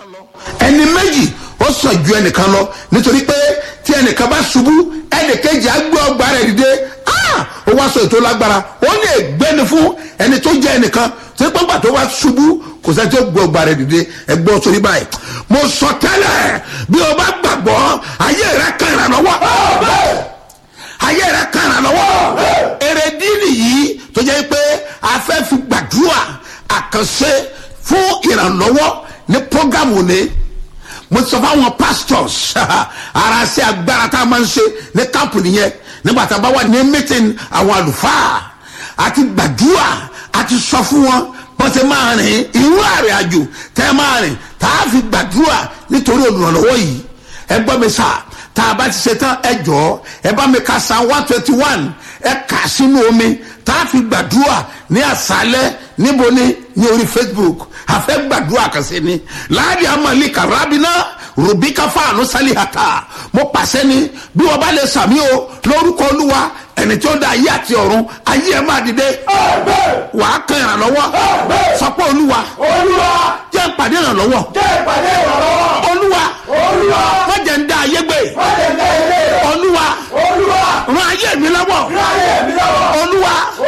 ẹni méjì ó sọ ju ẹnìkan lọ nítorí pé tí ẹnìkan bá ṣubú ẹnìkejì á gbé ọgbà rẹ̀ dìde ah! ó wá sọ ètò lágbára ó lè gbéni fún ẹni tó jẹ́ ẹnìkan tí pọ́npà tó wá ṣubú kò sẹ́ni tó gbé ọgbà rẹ̀ dìde ẹgbẹ́ sórí báyìí mo sọ tẹ́lẹ̀ bí o bá gbàgbọ́ ayé rẹ̀ kan ìrànlọ́wọ́ ayé rẹ̀ kan ìrànlọ́wọ́ èrèdí nìyí tó jẹ́ pé a fẹ́ fi gbàdúrà àkànṣe fún ìrànlọ́wọ́ ní programu ni mo sọ fáwọn pastors ara ṣe agbára tá a máa ń ṣe ní kámpù nìyẹn nígbà tá a bá wà ní meeting àwọn àlùfáà àti gbàdúrà àti sọ fún wọn bọ́n ṣe máa rìn irú àrìn àjò tẹ́ máa rìn tá a fi gbàdúrà nítorí olùrànlọ́wọ́ yìí ẹ gbọ́ mi sá tá a bá ti ṣe tán ẹ jọ ẹ bá mi ka san one twenty one ẹ kà sínú omi tá a fi gbàdúrà ní àṣálẹ́ níbo ni ní orí facebook àfẹ́ gbàdúrà kan sí ni láàrin amali karabina rubika fáànù salihata mo pàṣẹ ni bí wọn bá lè sàmì o lórúkọ olúwa ẹni tí ó da ayé àti ọ̀run ayé ẹ máa dìde wà á kan ìrànlọ́wọ́ sọpọ olúwa jẹ́ ìpàdé ìrànlọ́wọ́ olúwa wọ́n jẹ́ ń da ayé gbé olúwa ràn ayé mi lọ́wọ́ olúwa